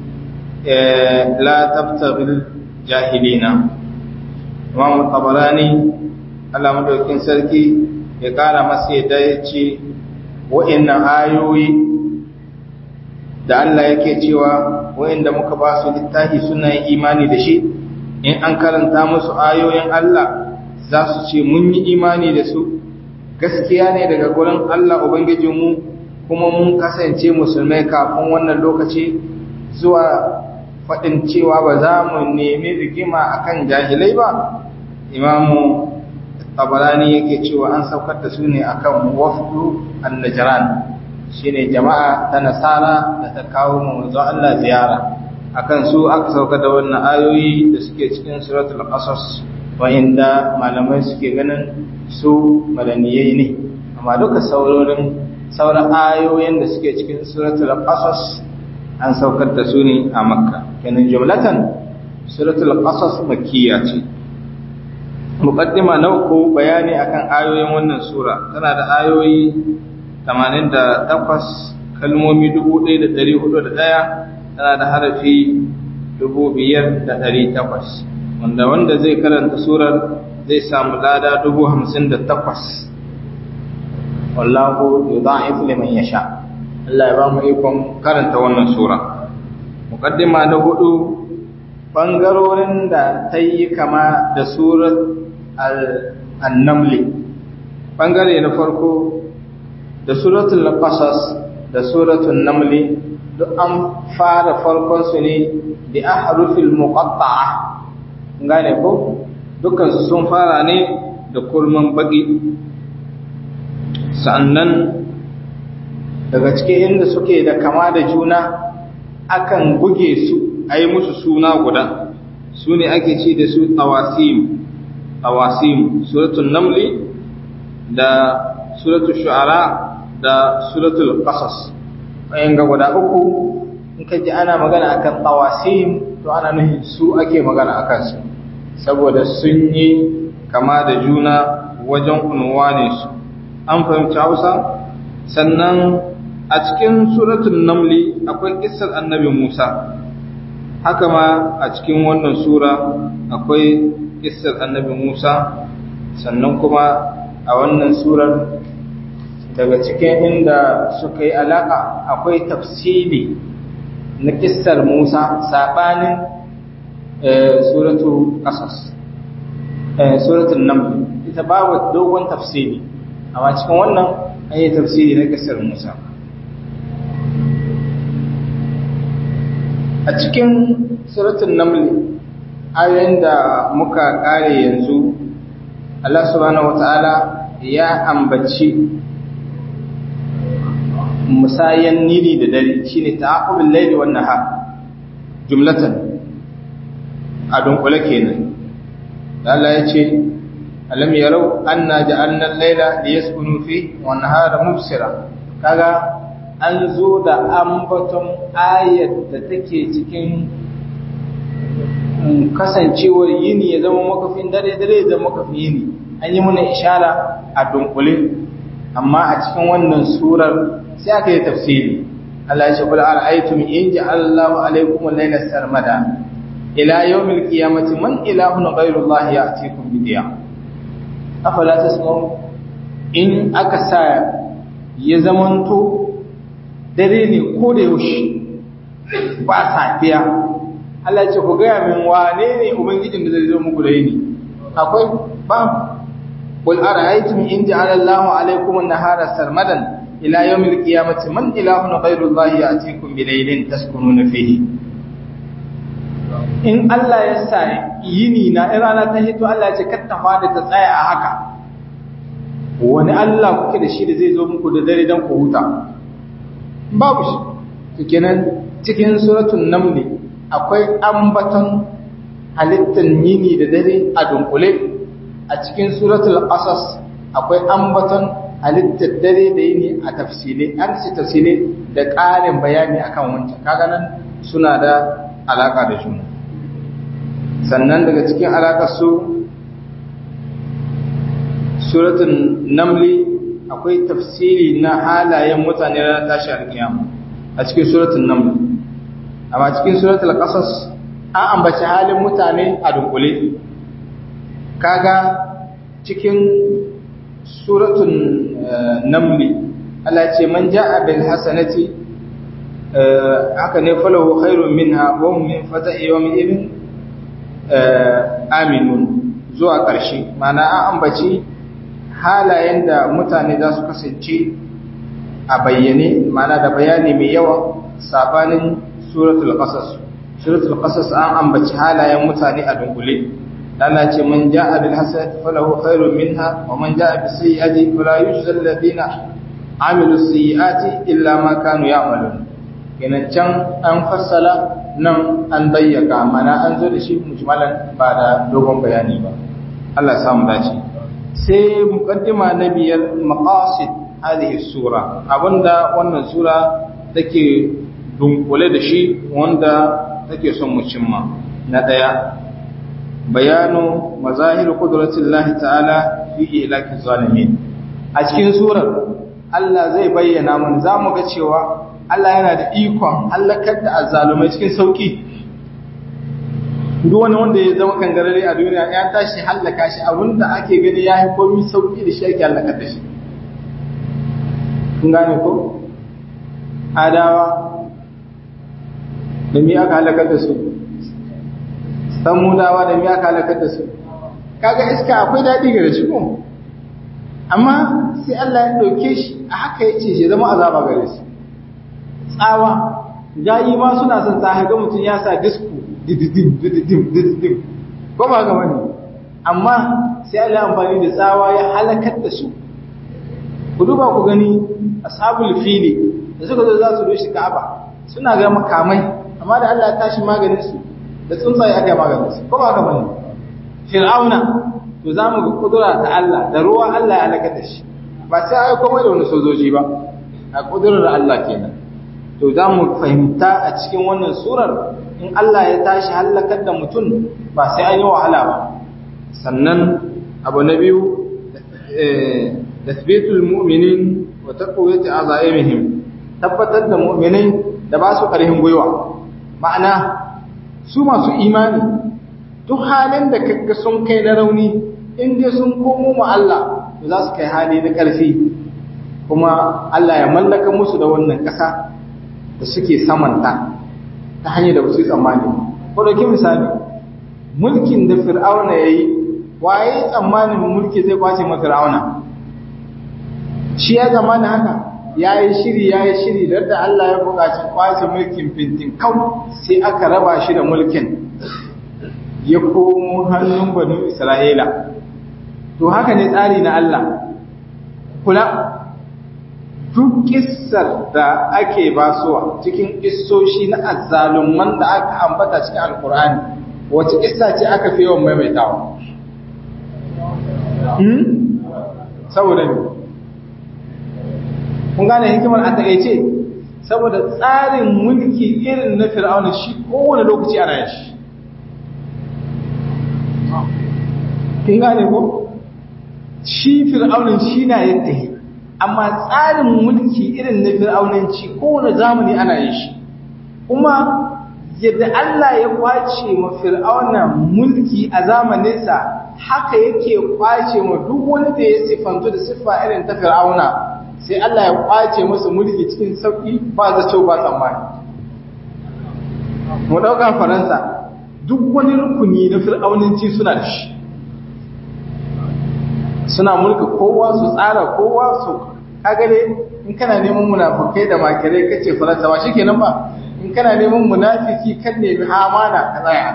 la tabtaghil jahilina Imam Tabarani Allah madaukakin sarki ya kara masa yadda ya ce wa'annan ayoyi da Allah yake cewa wa'anda muka ba su littafi suna yin imani da shi in an karanta musu ayoyin Allah za su ce mun yi imani da su gaskiya ne daga gurin Allah Ubangijinmu kuma mun kasance musulmai kafin wannan lokaci zuwa faɗin cewa ba za mu nemi rigima akan jahilai ba imamu tabarani yake cewa an saukar da su ne akan wafdu an-najran shine jama'a ta nasara da ta kawo manzo Allah ziyara akan su aka saukar da wannan ayoyi da suke cikin suratul qasas wa'inda malamai suke ganin su madaniyai ne amma duka saurorin sauran ayoyin da suke cikin suratul qasas an saukar da su ne a makka kenan jumlatan suratul qasas makkiya ce muqaddima na uku bayani akan ayoyin wannan sura tana da ayoyi 88 kalmomi 1401 tana da harafi 5800 wanda wanda zai karanta surar zai samu lada 58 wallahu yudha'if liman yasha Allah ya ba mu ikon karanta wannan sura muqaddima na hudu bangarorin da ta yi kama da surat al-namli bangare na farko da suratul qasas da suratul namli duk an fara farkon su ne da ahrufil muqatta'a gane ko dukkan su sun fara ne da kurman baki sannan daga cikin inda suke da kama da juna akan buge su a yi musu suna guda su ne ake ci da su tawasim tawasim suratul namli da suratul shu'ara da suratul qasas ayin ga guda uku in ka ji ana magana akan tawasim to ana nufin su ake magana akan su saboda sun yi kama da juna wajen unwanin su an fahimci Hausa sannan a cikin suratul namli akwai kissar annabi Musa haka ma a cikin wannan sura akwai kissar annabi Musa sannan kuma a wannan surar daga cikin inda suka yi alaka akwai tafsiri na kissar Musa sabanin suratu qasas suratul naml ita babu dogon tafsiri amma cikin wannan an yi tafsiri na kissar Musa a cikin suratul naml ayoyin da muka kare yanzu Allah subhanahu wataala ya ambaci musayan nini da dare shine ta'aqubul layli wan nahar jumlatan a dunkule kenan Allah ya ce alam yarau anna ja'alna al-layla liyaskunu fi wan nahara mubsira kaga an zo da ambaton ayat da take cikin kasancewar yini ya zama makafin dare dare da makafin yini an yi muna ishara a dunkule amma a cikin wannan surar sai aka yi tafsiri Allah ya ce kula ara'aytum in ja'alallahu alaykum al-layla sarmada ila yawmil qiyamati man ilahun ghayru Allah ya'tikum bi diya afala tasma'un in aka sa ya zamanto dare ne ko da yaushe ba safiya Allah ya ce ku gaya min wane ne ubangijin da zai zo muku da yini akwai ba qul ara'aytum in ja'ala Allahu alaykum an-nahara sarmadan ila yawmil qiyamati man ilahun ghayru Allah ya'tikum bi laylin taskununa fihi in Allah ya sa yini na rana ta hito Allah ya ce kar ta fada ta tsaya a haka wani Allah kuke da shi da zai zo muku da dare dan ku huta babu shi kenan cikin suratul naml akwai ambaton halittar yini da dare a dunkule a cikin suratul qasas akwai ambaton halittar dare da yini a tafsile an ci tafsile da ƙarin bayani akan wancan kaga nan suna da alaka da juna sannan daga cikin alakar su suratun namli akwai tafsiri na halayen mutane na tashi alkiyama a cikin suratun namli amma cikin suratul qasas an ambaci halin mutane a dunkule kaga cikin suratun namli Allah ce man ja'a bil hasanati haka ne falahu khairun minha wa hum min fata'i yawmin idin aminun zuwa ƙarshe mana an ambaci halayen da mutane za su kasance a bayyane mana da bayani mai yawa sabanin suratul qasas suratul qasas an ambaci halayen mutane a dunkule Allah ce man ja'a bil hasanati falahu khairun minha wa man ja'a bis sayyi'ati fala yujza alladhina amilu sayyi'ati illa ma kanu ya'malun kenan can an fassala nan an bayyaka mana an zo da shi mujmalan ba da dogon bayani ba Allah ya samu dace sai muqaddima na biyar maqasid hadhihi sura abinda wannan sura take dunkule da shi wanda take son mu cimma na daya bayanu mazahir qudratillahi ta'ala fi ilaki zalimin a cikin surar Allah zai bayyana mun zamu ga cewa Allah yana da ikon halakar da azzalumai cikin sauki duk wani wanda ya zama kangarare a duniya ya tashi hallaka shi abinda ake gani ya yi komi sauki da shi ake hallakar da shi kun gane ko adawa da mi aka halakar da su samudawa da mi aka halakar da su kaga iska akwai daɗi gare shi ko amma sai Allah ya ɗauke shi a haka ya ce shi zama azaba gare su tsawa jayi ma suna son ta ga mutum ya sa disku dididim dididim dididim ko ba ga wani amma sai Allah amfani da tsawa ya halakar da su ku duba ku gani ashabul fili da suka zo za su rushe Ka'aba suna ga makamai amma da Allah ya tashi maganin su da tsuntsaye aka maganin su ko ba ga wani fir'auna to za mu ga kudura ta Allah da ruwa Allah ya halakar da shi ba sai ai komai da wani sojoji ba a kudurar Allah kenan to za mu fahimta a cikin wannan surar in Allah ya tashi hallakar da mutum ba sai an yi wahala ba sannan abu na biyu tasbitul mu'minin wa taqwiyati azaimihim tabbatar da mu'minai da ba su karhin gwiwa ma'ana su masu imani duk halin da kaga sun kai na rauni in dai sun komo ma Allah to za su kai hali na ƙarfi kuma Allah ya mallaka musu da wannan ƙasa da suke samanta ta hanyar da su tsammani ko dauki misali mulkin da fir'auna yayi waye tsammanin mulki zai kwace ma fir'auna shi ya zama da haka yayi shiri yayi shiri da Allah ya buƙaci kwace mulkin fintin kau sai aka raba shi da mulkin ya komo hannun banu Isra'ila to haka ne tsari na Allah kula duk kissar da ake basuwa cikin kissoshi na azzalumman da aka ambata cikin alkur'ani wace kissa ce aka fi yawan maimaitawa hmm? saboda ne kun gane hikimar a takaice saboda tsarin mulki irin na fir'auna shi kowane lokaci ana yin shi kin gane ko shi fir'aunin shi na yadda yi amma tsarin mulki irin na fir'aunanci kowane zamani ana yin shi kuma yadda Allah ya kwace ma fir'auna mulki a zamaninsa haka yake kwace ma duk wani da ya siffantu da siffa irin ta fir'auna sai Allah ya kwace masa mulki cikin sauki ba zato ba tsammani mu dauka faransa duk wani rukuni na fir'aunanci suna da shi suna mulka kowa su tsara kowa su kagare in kana neman munafukai da makirai kace faransa ba shikenan ba in kana neman munafiki kan nemi amana ka tsaya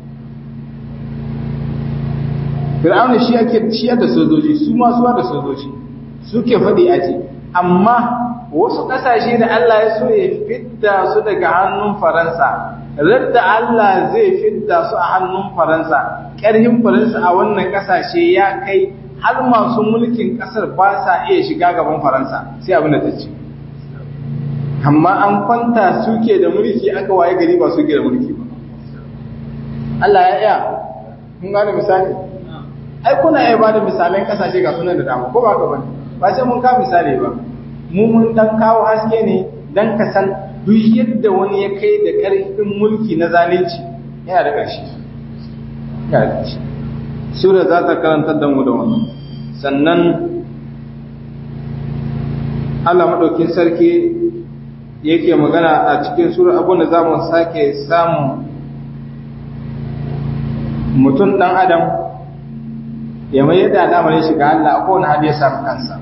Fir'auna shi ake ciyar da sojoji su ma suwa da sojoji suke faɗi a ce amma wasu ƙasashe da Allah ya so ya fidda su daga hannun Faransa radda Allah zai fidda su a hannun Faransa ƙarhin Faransa a wannan ƙasashe ya kai har masu mulkin ƙasar ba sa iya shiga gaban Faransa sai abin da ta ce amma an kwanta suke da mulki aka waye gari ba suke da mulki ba Allah ya iya kun gane misali ai kuna iya ba da misalan kasashe ga sunan da dama ko ba ka bane ba sai mun ka misali ba mu mun dan kawo haske ne dan ka san duk yadda wani ya kai da karfin mulki na zalunci yana da ƙarshe yana da ƙarshe sura za ta karantar da mu da wannan sannan Allah madaukin sarki yake magana a cikin sura abin da za mu sake samun mutum ɗan adam ya mai yadda al'amarin shiga Allah a kowane hali ya samu kansa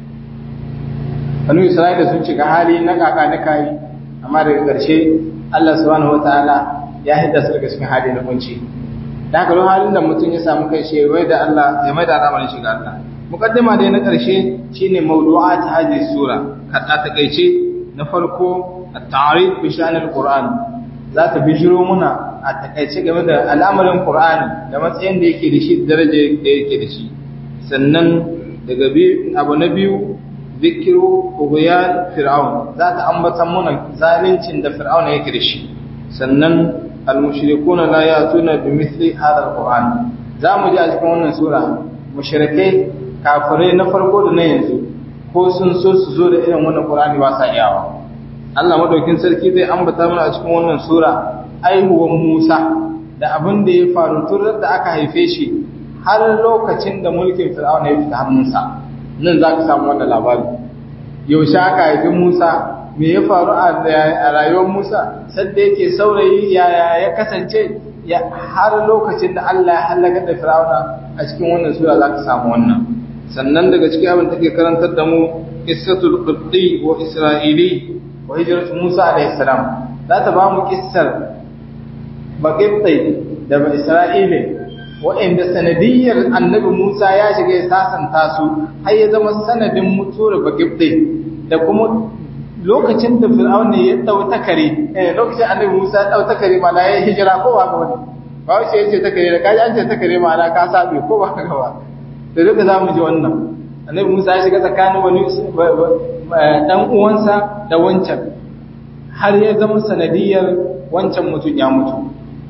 wani isra'ila sun shiga hali na kaka na kayi amma daga ƙarshe Allah subhanahu wataala ya hidda su daga cikin hali na kunci da haka don halin da mutum ya samu kai shi ya da Allah ya mai da al'amarin shiga Allah muqaddima dai na ƙarshe shine mawdu'at hadhihi sura kada ta kaice na farko at-ta'rif bi sha'n al-Qur'an za ta bijiro muna a takaice game da al'amarin Qur'ani da matsayin da yake da shi daraja da yake da shi sannan daga biyu abu na biyu zikiru ughyan fir'aun za ta ambata muna zalincin da fir'aun yake da shi sannan al-mushrikuna la yatuna bi mithli hadha al-Qur'an za mu ji a cikin wannan sura mushrikai kafirai na farko da na yanzu ko sun so su zo da irin wannan Qur'ani ba sa iyawa Allah madaukin sarki zai ambata mana a cikin wannan sura aihuwan Musa da abin da ya faru tun da aka haife shi har lokacin da mulkin Fir'auna ya fita hannunsa nan za ka samu wannan labari yaushe aka haifi Musa me ya faru a rayuwar Musa sadda yake saurayi yaya ya kasance ya har lokacin da Allah ya halaka da Fir'auna a cikin wannan sura za ka samu wannan sannan daga cikin abin da take karantar da mu qissatul qibti wa isra'ili wa hijratu Musa alayhi salam za ta ba mu kissar baƙibtai da ba Isra'ile waɗanda sanadiyyar annabi Musa ya shiga ya sasanta su har ya zama sanadin mutuwar baƙibtai da kuma lokacin da fir'aun ne ya ɗau takare eh lokacin annabi Musa ya ɗau takare ma ya hijira ko ba ga wani ba wace yace takare da kaji an ce takare ma ka sabe ko ba ga ba da duka za mu ji wannan annabi Musa ya shiga tsakanin wani dan uwansa da wancan har ya zama sanadiyyar wancan mutum ya mutu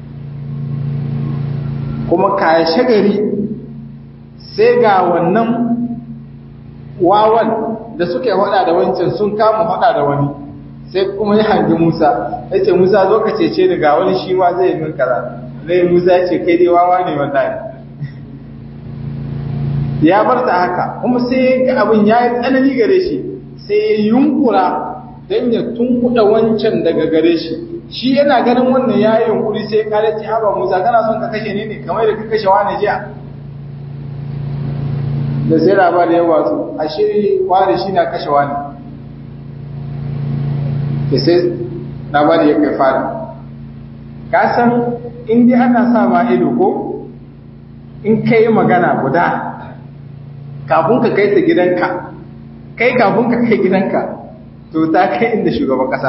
kuma kaya shagari sai ga wannan wawan da suke hada da wancan sun kama hada da wani sai kuma ya hangi Musa ya ce Musa zo ka cece ni ga wani shi ma zai min kaza zai Musa ya ce kai dai wawa ne wallahi ya bar ta haka kuma sai ga abin ya yi tsanani gare shi sai ya yunkura don ya tunkuɗa wancan daga gare shi shi yana ganin wannan ya yi yunkuri sai kare ce haba musa kana son ka kashe ne ne kamar da ka kashe wani jiya da sai labari ya watsu a shiri wani shi na kashe wani ke sai labari ya kai fara ka san in dai ana sa ma ido ko in ka yi magana guda kafin ka kai ta gidanka kai kafin ka kai gidanka to ta kai inda shugaban kasa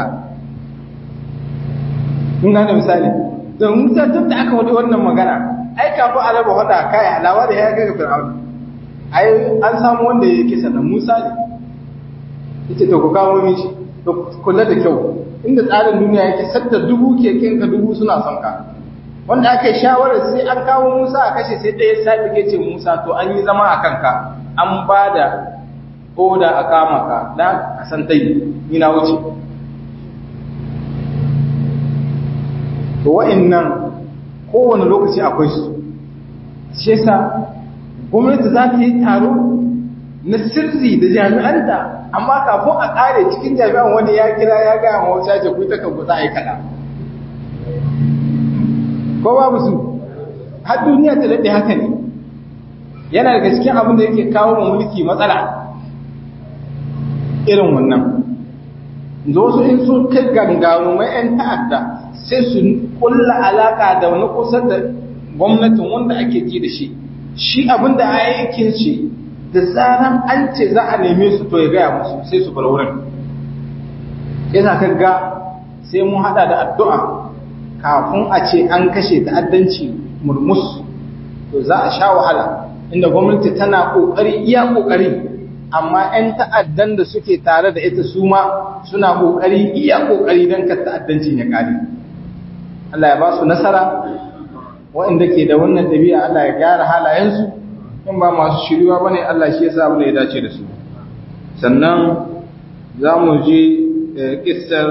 kun gane misali don musa duk da aka wadi wannan magana ai kafin a raba hada kai alawa da ya kai ga fir'auna ai an samu wanda ya kisa da musa ne yace to ku kawo min shi to kula da kyau inda tsarin duniya yake sadda dubu keken ka dubu suna son ka wanda aka yi shawarar sai an kawo musa a kashe sai ɗaya sabi ke ce musa to an yi zama a kanka an ba da oda a kama ka da a san tayi ni na wuce to wa'annan kowane lokaci akwai su shi yasa gwamnati za ta yi taro na sirri da jami'anta amma kafin a kare cikin jami'an wani ya kira ya gaya ma wata ce ku ta kan za a yi kaɗa ko babu su har duniya ta daɗe haka ne yana daga cikin abin da yake kawo wa mulki matsala irin wannan da wasu in sun kai gangaru mai 'yan ta'adda sai su kulla alaka da wani kusa da gwamnatin wanda ake ji da shi shi abin da aikin shi da zaran an ce za a neme su to ya gaya musu sai su bar wurin yana kan ga sai mun hada da addu'a kafin a ce an kashe ta'addanci murmus to za a sha wahala inda gwamnati tana kokari iya kokari amma 'yan ta'addan da suke tare da ita su ma suna kokari iya kokari don ka ta'addancin ya kare Allah ya ba su nasara waɗanda ke da wannan ɗabi'a Allah ya gyara halayensu in ba masu shiriwa bane Allah shi yasa abin da ya dace da su sannan za mu ji kissar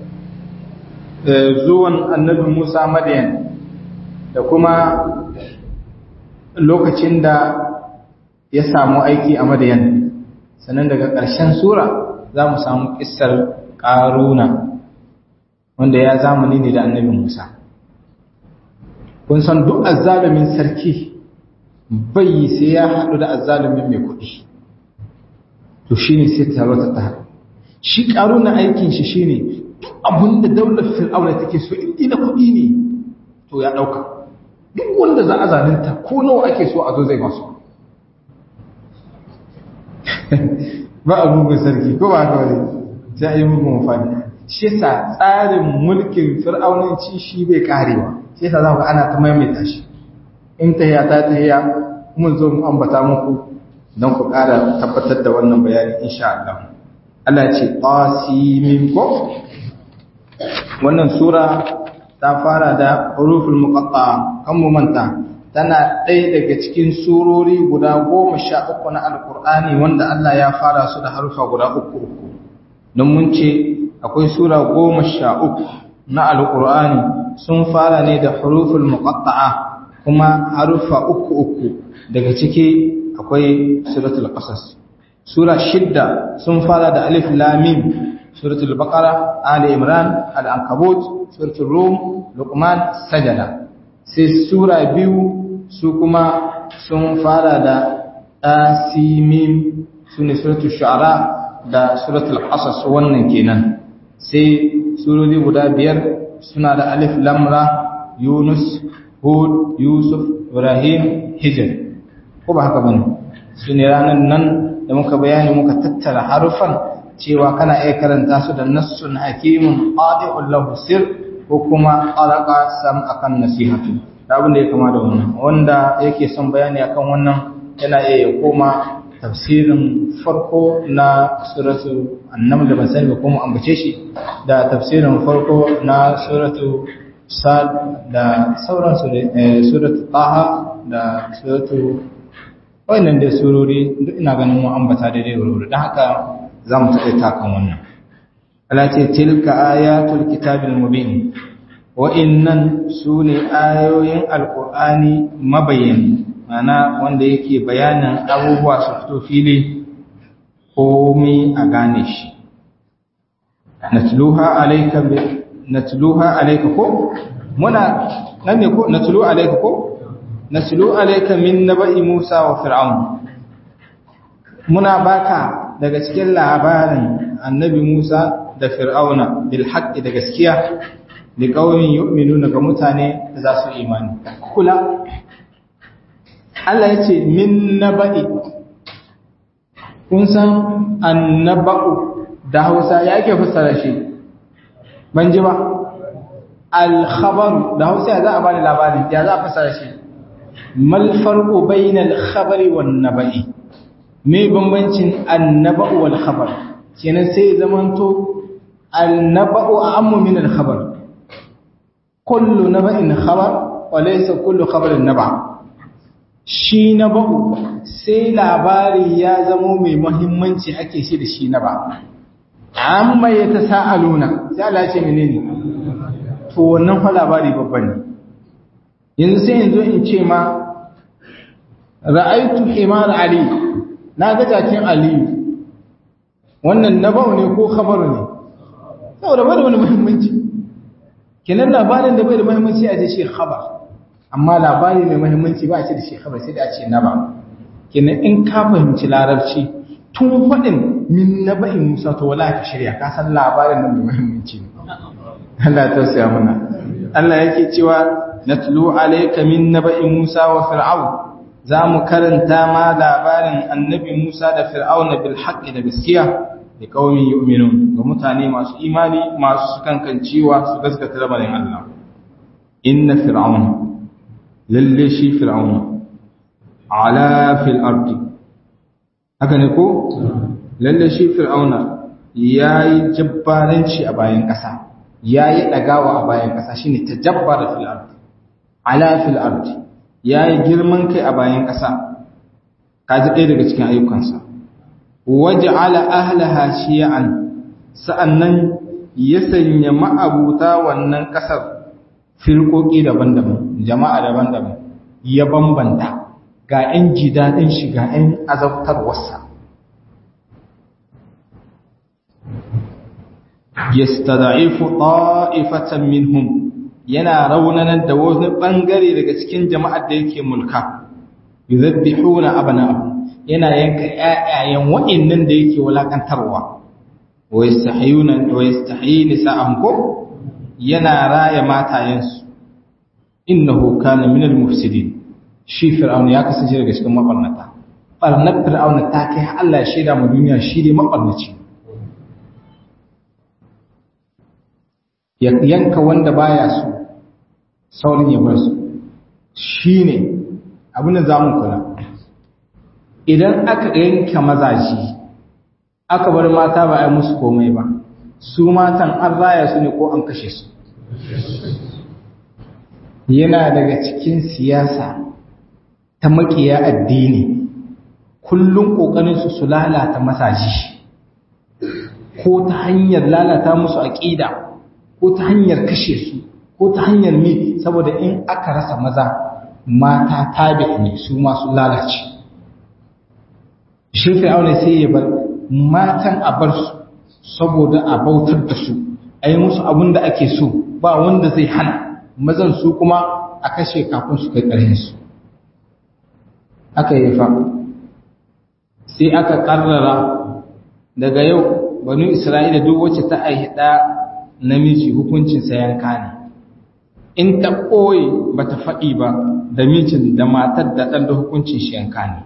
zuwan annabi Musa Madian da kuma lokacin da ya samu aiki a Madian sannan daga ƙarshen sura za mu samu kissar ƙaruna wanda ya zamani ne da annabi Musa kun san duk azzalumin sarki bai sai ya haɗu da azzalumin mai kuɗi to shine sai tarwata ta haɗu shi ƙaruna aikin shi shine duk abinda daular fir'auna take so in da kuɗi ne to ya ɗauka duk wanda za a zalunta ko nawa ake so a zo zai masu ba a mugun sarki ko ba haka wani sai a yi mugun mafani shi yasa tsarin mulkin fir'aunanci shi bai karewa shi yasa za ku ana ta maimaita shi in tahiya ta tahiya mun zo mu ambata muku don ku ƙara tabbatar da wannan bayani insha Allah Allah ya ce qasimin ko wannan sura ta fara da huruful muqatta kan mu manta tana ɗaya daga cikin surori guda goma sha uku na alkur'ani wanda Allah ya fara su da harufa guda uku uku don mun ce akwai sura goma sha uku na alkur'ani sun fara ne da huruful muqatta'a kuma harufa uku uku daga ciki akwai suratul qasas sura shidda sun fara da alif lam mim suratul baqara ali imran al ankabut suratul rum luqman sajada sai sura biyu su kuma sun fara da asimim sune suratul shu'ara da suratul qasas wannan kenan sai surori guda biyar suna da alif lam ra yunus hud yusuf ibrahim hijr ko ba haka bane sune ranan nan da muka bayani muka tattara harufan cewa kana iya karanta su da nassun hakimun qadi'un lahu sir ko kuma alaqa sam akan nasihatu da abin da ya kama da wannan wanda yake son bayani akan wannan yana iya ya koma tafsirin farko na suratu annam da ban sani ba kuma ambace shi da tafsirin farko na suratu sad da sauransu da suratu taha da suratu wannan da surori duk ina ganin mu ambata daidai wuri don haka za mu taɗaita kan wannan Allah ce tilka ayatul kitabil mubin wa'innan su ne ayoyin alƙur'ani mabayani mana wanda yake bayanin abubuwa su fito fili komai a gane shi natluha alayka natluha alayka ko muna nan ne ko natlu alayka ko natlu alayka min naba'i Musa wa Fir'aun muna baka daga cikin labarin annabi Musa da Fir'auna bil haqqi da gaskiya li qaumin yu'minuna ga mutane da za su imani kula Allah ya ce min naba'i kun san annaba'u da Hausa ya ke fassara shi ban ji ba al-khabar da Hausa ya za a bani labarin ya za a fassara shi mal farqu bainal khabari wan naba'i me bambancin annaba'u wal khabar kenan sai zamanto annaba'u ammu min al khabar kullu naba'in khabar wa laysa kullu khabarin naba' shi na ba'u sai labari ya zamo mai muhimmanci ake shi da shi na ba amma ya ta sa'aluna sai Allah ce menene to wannan fa labari babban ne yanzu sai yanzu in ce ma ra'aitu himar ali na ga jakin aliyu wannan na ba'u ne ko khabaru ne saboda bai da wani muhimmanci kenan labarin da bai da muhimmanci a ce shi khabar amma labari mai mahimmanci ba a ce da shi khabar sai da a ce naba kenan in ka fahimci larabci tun faɗin min naba'in musa to wala ka shirya ka san labarin nan mai mahimmanci ne Allah ya tausaya mana Allah yake cewa natlu alayka min naba'in musa wa fir'aun za mu karanta ma labarin annabi musa da fir'auna bil haqqi da gaskiya da qaumin yu'minun ga mutane masu imani masu sukankancewa su gaskata lamarin Allah inna fir'auna lalle shi fir'auna ala fil ardi haka ne ko lalle shi fir'auna yayi jabbaranci a bayan ƙasa yayi dagawa a bayan ƙasa shine tajabbara fil ardi ala fil ardi yayi girman kai a bayan ƙasa kaji ɗaya daga cikin ayyukansa waj'ala ahlaha shi'an sa'annan ya sanya ma'abuta wannan ƙasar firƙoƙi daban-daban jama'a daban-daban ya bambanta ga 'yan ji daɗin shi ga 'yan azabtarwarsa yastada'ifu ta'ifatan minhum yana raunanar da wani bangare daga cikin jama'ar da yake mulka yuzabbihuna abna'ahum yana yanka ƴaƴayen wa'annan da yake walakantarwa wa yastahiyuna wa yastahiyi nisa'ahum ko yana raya matayensu innahu kana minal mufsidin shi fir'auna ya kasance daga cikin mabarnata barnar fir'auna ta kai Allah ya shaida mu duniya shi ne mabarnaci ya yanka wanda baya so saurin ya bar su shine abin da zamu kula idan aka yanka mazaji aka bar mata ba a yi musu komai ba su matan an raya su ne ko an kashe su yana daga cikin siyasa ta makiya addini kullum ƙoƙarinsu su lalata masaji ko ta hanyar lalata musu aƙida ko ta hanyar kashe su ko ta hanyar mi saboda in aka rasa maza mata tabi ne su masu lalace shi fir'auna sai ya bar matan a bar su saboda a bautar da su a yi musu abin da ake so ba wanda zai hana mazan su kuma a kashe kafin su kai ƙarfinsu aka yi fa sai aka ƙarrara daga yau banu isra'ila duk wacce ta aihi ɗa namiji hukuncinsa yanka ne in ta ɓoye ba ta faɗi ba da mijin da matar da ɗan da hukuncin shi yanka ne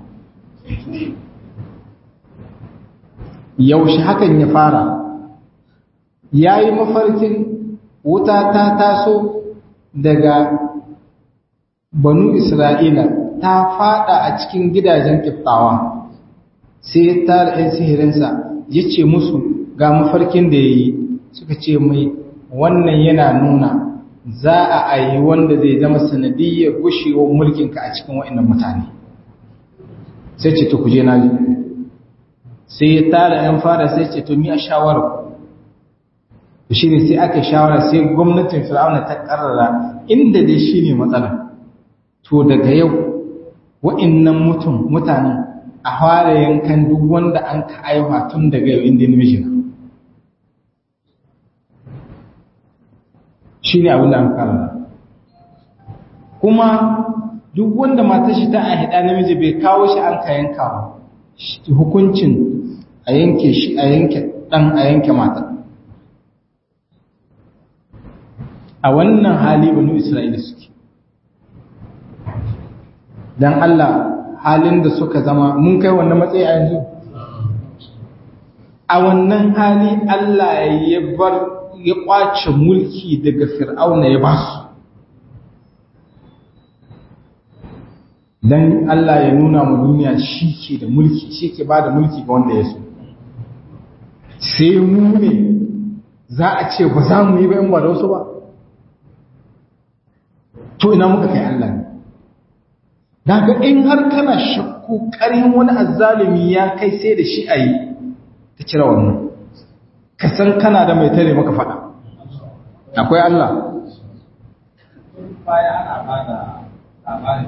yaushe hakan ya fara ya yi mafarkin wuta ta taso daga banu isra'ila ta fada a cikin gidajen kiftawa sai ya tara 'yan sihirinsa ya ce musu ga mafarkin da ya yi suka ce mai wannan yana nuna za a ayi wanda zai zama sanadiyyar gushewar mulkinka a cikin wa'annan mutane sai ce to kuje na ji sai ya tara 'yan fara sai ce to mi a shawarar shi ne sai aka shawara sai gwamnatin fir'auna ta karrara inda dai shi ne matsala to daga yau wa'innan mutum mutanen a fara yankan duk wanda an ka aiwa tun daga yau inda namiji na shi ne abin da an karrara kuma duk wanda matar shi ta ahida namiji bai kawo shi an ka yanka ba hukuncin a yanke shi a yanke dan a yanke matar a wannan hali banu Isra'ila suke. Don Allah halin da suka zama mun kai wannan matsayi a yanzu? A wannan hali Allah ya bar ya kwace mulki daga fir'auna ya ba su. Don Allah ya nuna mu duniya shi ke da mulki, shi ke ba da mulki ga wanda ya so. Sai mu ne za a ce ba za mu yi ba in ba da wasu ba. to ina muka kai Allah ne daga in har kana shakku ƙarin wani azzalumi ya kai sai da shi a yi ka cire wannan ka san kana da mai tare maka faɗa akwai Allah baya ana ba da labarin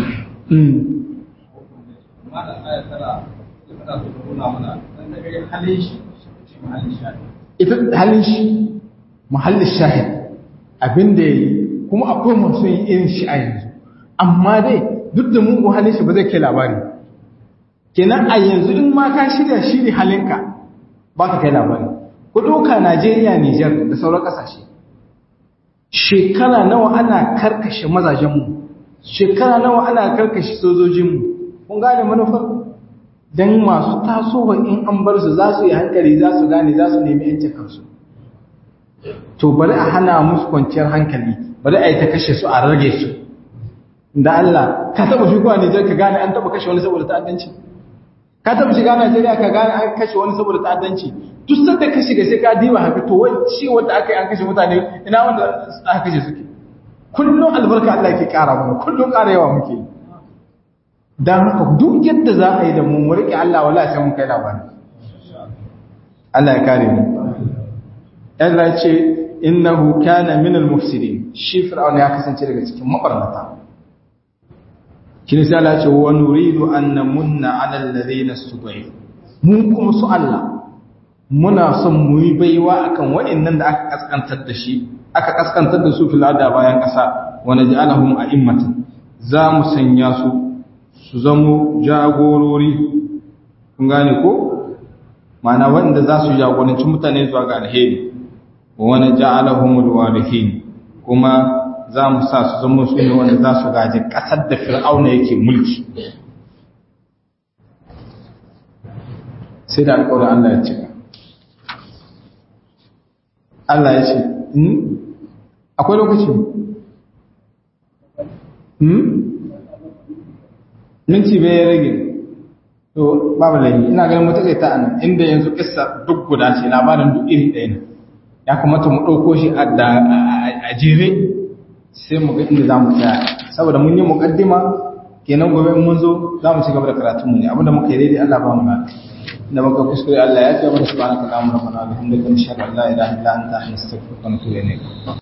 malam aya tara tana so ta nuna mana dan da irin halin shi ce mahallin shahid ita halin shi muhallin shahid abin da ya yi kuma akwai masu yin irin shi a yanzu amma dai duk da mugu halin shi ba zai kai labari kenan a yanzu in ma ka shirya shi ne halinka ba ka kai labari ku ɗauka najeriya nijar da sauran ƙasashe shekara nawa ana karkashe mazajenmu shekara nawa ana karkashe sojojinmu kun gane manufar don masu tasowa in an bar su za su yi hankali za su gane za su nemi yancin kansu to bari a hana musu kwanciyar hankali bari a yi ta kashe su a rage su da Allah ka taba shigowa Nijar ka gane an taba kashe wani saboda ta'addanci ka taba shiga Najeriya ka gane an kashe wani saboda ta'addanci duk sanda ka shiga sai ka diba haka to wacce wanda aka yi an kashe mutane ina wanda aka kashe suke kullum albarka Allah yake kara mana kullum kara yawa muke dan haka duk yadda za a yi da mu mu rike Allah wallahi sai mun kai labari Allah ya kare mu Allah ya ce innahu kana min al-mufsidin shi fir'auna ya kasance daga cikin mabarnata kin sai Allah ya ce wa nuridu an namunna 'ala alladhina istud'ifu mun kuma su Allah muna son mu yi baiwa akan waɗannan da aka kaskantar da shi aka kaskantar da su fil ada bayan ƙasa wa naj'alahum a'immatan za mu sanya su su zamo jagorori kun gane ko ma'ana wanda za su jagoranci mutane zuwa ga alheri wa naj'alahum alwarithin kuma za mu sa su zama su ne wanda za su gaji ƙasar da fir'auna yake mulki sai da alƙawarin Allah ya cika Allah ya ce akwai lokaci minti bai ya rage to babu laifi ina ganin mutu ta anan inda yanzu kissa duk guda ce labarin duk iri ɗaya ne ya kamata mu ɗauko shi a jere sai mu ga inda za mu tsaya saboda mun yi muƙaddima kenan gobe mun zo za mu ci gaba da karatunmu ne abinda muka yi daidai Allah ba mu ba da muka kuskure Allah ya ce mana subhanaka allahumma rabbana wa bihamdika nashhadu an la ilaha illa anta nastaghfiruka wa natubu ilayk